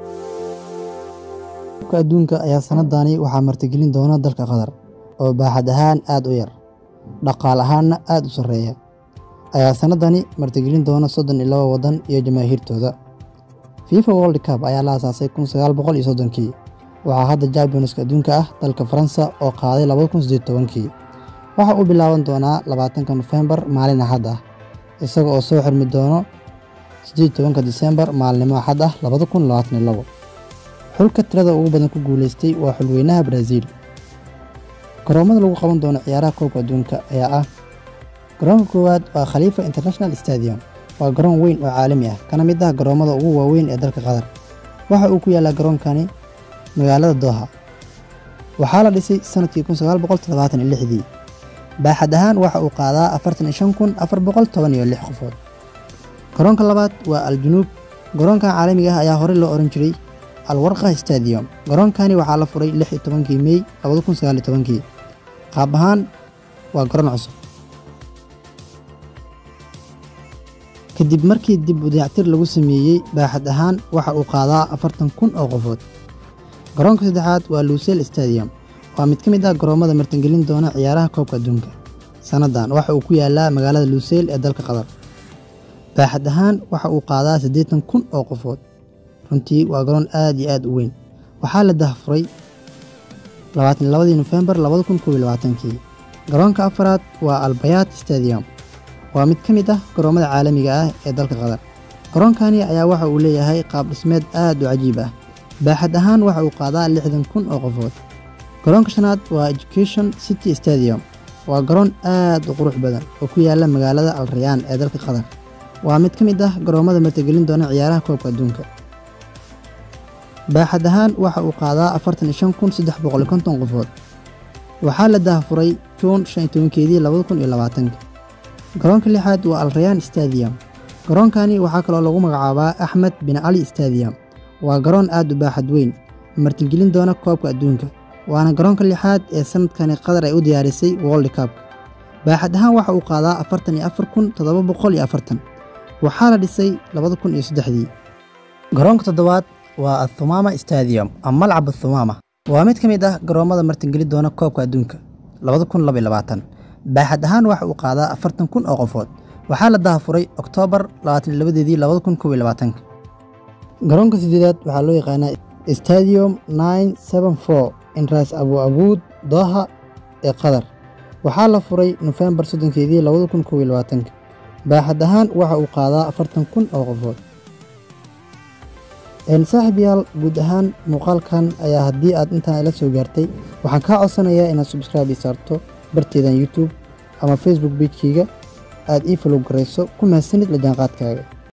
koobka adduunka ayaa sanadani waxaa martigelin doona dalka qatar oo baaxad ahaan aad u yar dhaqaal ahaanna aad u sarreeya ayaa sanadani martigelin doona soddon iyo laba waddan iyo jamaahiirtooda fifa world cup ayaa la asaasay kun sagaal boqol iyo soddonkii waxaa hadda jambionska adduunka ah dalka faransa oo qaaday labada kun siddeed tobankii waxa uu bilaaban doonaa labaatanka nofembar maalin axad ah isaga oo soo xirmi doono siddeed tobanka disembar maalinimo axad ah labada kun labaatan iyo labo xulka tirada ugu badan ku guulaystay waa xulweynaha baraaziil garoomada lagu qaban doono ciyaaraha koobka adduunka ayaa ah garoonka koowaad waa khaliifa international stadium waa garoon weyn oo caalami ah kana mid ah garoommada ugu waaweyn ee dalka qatar waxa uu ku yaallaa garoonkani magaalada dooha waxaa la dhisay sanadkii kun sagaal boqol toddobaatan iyo lixdii baaxad ahaan waxa uu qaadaa afartan iyo shan kun afar boqol toban iyo lix qofood garoonka labaad waa al-junuub garoonkan caalamiga ah ayaa horey loo ohan jiray alwarqa stadium garoonkani waxaa la furay lix iyo tobankii mey labada kun sagaal iyo tobankii qaab ahaan waa garoon cusub kadib markii dib u dayactir lagu sameeyey baaxad ahaan waxa uu qaadaa afartan kun oo qofood garoonka saddexaad waa luusel stadium waa mid ka mid ah garoommada martingelin doona ciyaaraha koobka adduunka sannadan waxa uu ku yaallaa magaalada luusel ee dalka qatar baaxad ahaan waxa uu qaadaa siddeetan kun oo qofood runtii waa garoon aad iyo aad u weyn waxaa la dahfuray labaatan labadii nofembar labada kun koob iyo labaatankii garoonka afaraad waa albayaat stadium waa mid ka mid ah garoommada caalamiga ah ee dalka qatar garoonkani ayaa waxa uu leeyahay qaab dhismeed aad u cajiib ah baaxad ahaan waxa uu qaadaa lixdan kun oo qofood garoonka shanaad waa education city stadium waa garoon aad u qurux badan oo ku yaalla magaalada al rayaan ee dalka qatar waa mid ka mid ah garoommada martigelin doona ciyaaraha koobka adduunka baaxad ahaan waxa uu qaadaa afartan iyo shan kun saddex boqol iyo konton qofood waxaa la dahfuray juun shan iyo tobankeedii labada kun iyo labaatanka garoonka lixaad waa alrayaan stadium garoonkani waxaa kaloo lagu magacaabaa axmed bin cali stadium waa garoon aad u baaxad weyn martigelin doona koobka adduunka waana garoonka lixaad ee sanadkani qatar ay u diyaarisay world cup baaxad ahaan waxa uu qaadaa afartan iyo afar kun toddoba boqol iyo afartan waxaa la dhisay labada kun iyo saddexdii garoonka toddobaad waa athumaama stadium ama malcab athumaama waa mid ka mid ah garoommada martingeli doona koobka adduunka labada kun laba iyo labaatan baaxad ahaan waxa uu qaadaa afartan kun oo qofood waxaa la dahafuray oktoobar labaatan iyo labadeedii labada kun koob iyo labaatanka garoonka sideedaad waxaa loo yaqaanaa stadium nine seven four inraas abu abuud dooha ee qatar waxaa la furay nofembar soddonkeedii labada kun koob iyo labaatanka baaxad ahaan waxa uu qaadaa afartan kun oo qofood saaxiib yaal guud ahaan muuqaalkan ayaa haddii aad intaan ila soo gaartay waxaan kaa codsanayaa inaad subscribe ii saarto barteedan youtube ama facebook bejkeyga aad ii falow garayso ku mahadsanid la jaanqaadkaaga